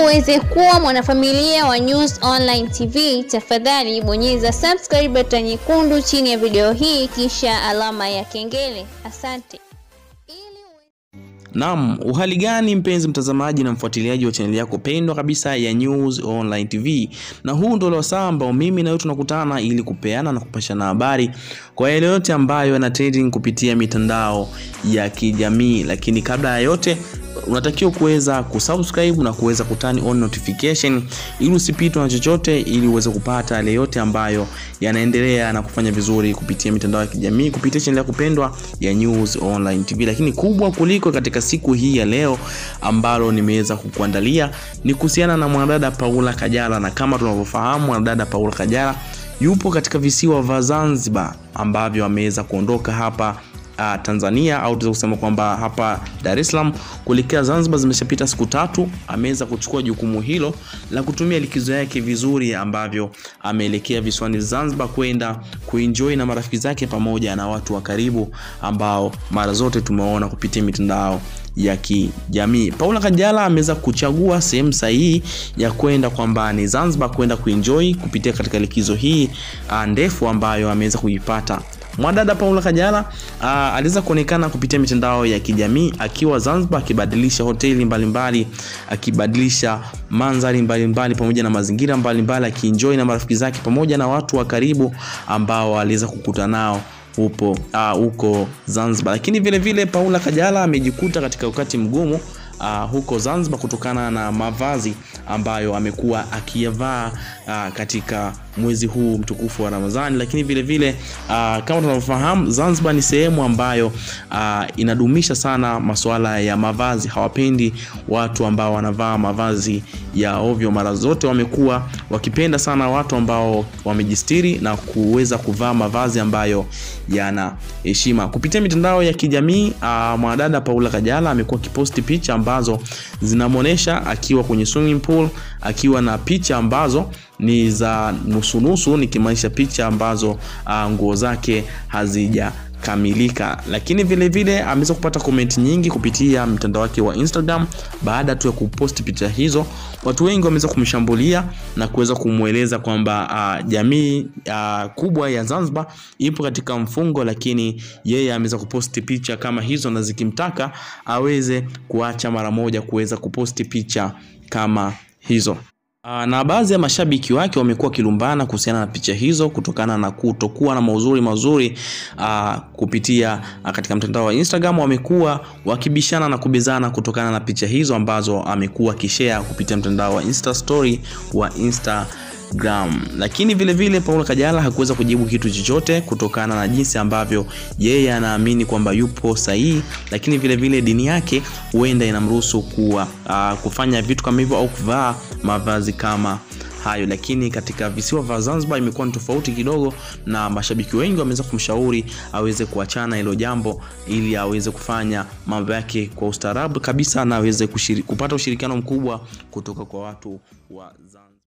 uweze kuwa mwanafamilia wa News Online TV, tafadhali bonyeza subscribe button nyekundu chini ya video hii kisha alama ya kengele. Asante. Naam, uhali gani mpenzi mtazamaji na mfuatiliaji wa chaneli yako pendwa kabisa ya News Online TV, na huu ndio wasaa ambao mimi na wewe tunakutana ili kupeana na kupashana habari kwa yale yote ambayo yana trending kupitia mitandao ya kijamii. Lakini kabla ya yote unatakiwa kuweza kusubscribe na kuweza kutani on notification ili usipitwe na chochote, ili uweze kupata yale yote ambayo yanaendelea na kufanya vizuri kupitia mitandao ya kijamii kupitia chaneli yako pendwa ya News Online TV. Lakini kubwa kuliko katika siku hii ya leo ambalo nimeweza kukuandalia ni kuhusiana na mwanadada Paula Kajala, na kama tunavyofahamu mwanadada Paula Kajala yupo katika visiwa vya Zanzibar ambavyo ameweza kuondoka hapa uh, Tanzania au tunaweza kusema kwamba hapa Dar es Salaam kuelekea Zanzibar. Zimeshapita siku tatu, ameweza kuchukua jukumu hilo la kutumia likizo yake vizuri, ambavyo ameelekea visiwani Zanzibar kwenda kuenjoy na marafiki zake pamoja na watu wa karibu ambao mara zote tumeona kupitia mitandao ya kijamii. Paula Kajala ameweza kuchagua sehemu sahihi ya kwenda kwamba ni Zanzibar kwenda kuenjoy kupitia katika likizo hii uh, ndefu ambayo ameweza kuipata. Mwadada Paula Kajala uh, aliweza kuonekana kupitia mitandao ya kijamii akiwa Zanzibar akibadilisha hoteli mbalimbali, akibadilisha mandhari mbalimbali pamoja na mazingira mbalimbali, akienjoy na marafiki zake pamoja na watu wa karibu ambao aliweza kukuta nao upo huko uh, Zanzibar. Lakini vile vile Paula Kajala amejikuta katika wakati mgumu uh, huko Zanzibar kutokana na mavazi ambayo amekuwa akiyavaa uh, katika mwezi huu mtukufu wa Ramadhani. Lakini vile vile uh, kama tunavyofahamu Zanzibar ni sehemu ambayo uh, inadumisha sana masuala ya mavazi. Hawapendi watu ambao wanavaa mavazi ya ovyo. Mara zote wamekuwa wakipenda sana watu ambao wamejistiri na kuweza kuvaa mavazi ambayo yana heshima. Kupitia mitandao ya kijamii uh, mwanadada Paula Kajala amekuwa akiposti picha ambazo zinamwonyesha akiwa kwenye swimming pool akiwa na picha ambazo ni za nusunusu, nikimaanisha picha ambazo uh, nguo zake hazija kamilika lakini vile vile ameweza kupata komenti nyingi kupitia mtandao wake wa Instagram baada tu ya kuposti picha hizo. Watu wengi wameweza kumshambulia na kuweza kumweleza kwamba uh, jamii uh, kubwa ya Zanzibar ipo katika mfungo, lakini yeye ameweza kuposti picha kama hizo na zikimtaka aweze kuacha mara moja kuweza kuposti picha kama hizo. Uh, na baadhi ya mashabiki wake wamekuwa wakilumbana kuhusiana na picha hizo kutokana na kutokuwa na mauzuri mazuri uh, kupitia uh, katika mtandao wa Instagram wamekuwa wakibishana na kubezana kutokana na picha hizo ambazo amekuwa akishare kupitia mtandao wa Insta story wa Insta Gram. Lakini vile vile Paula Kajala hakuweza kujibu kitu chochote kutokana na jinsi ambavyo yeye anaamini kwamba yupo sahihi, lakini vile vile dini yake huenda inamruhusu kuwa uh, kufanya vitu kama hivyo au kuvaa mavazi kama hayo, lakini katika visiwa vya Zanzibar imekuwa ni tofauti kidogo, na mashabiki wengi wameweza kumshauri aweze kuachana hilo jambo ili aweze kufanya mambo yake kwa ustaarabu kabisa na aweze kupata ushirikiano mkubwa kutoka kwa watu wa Zanzibar.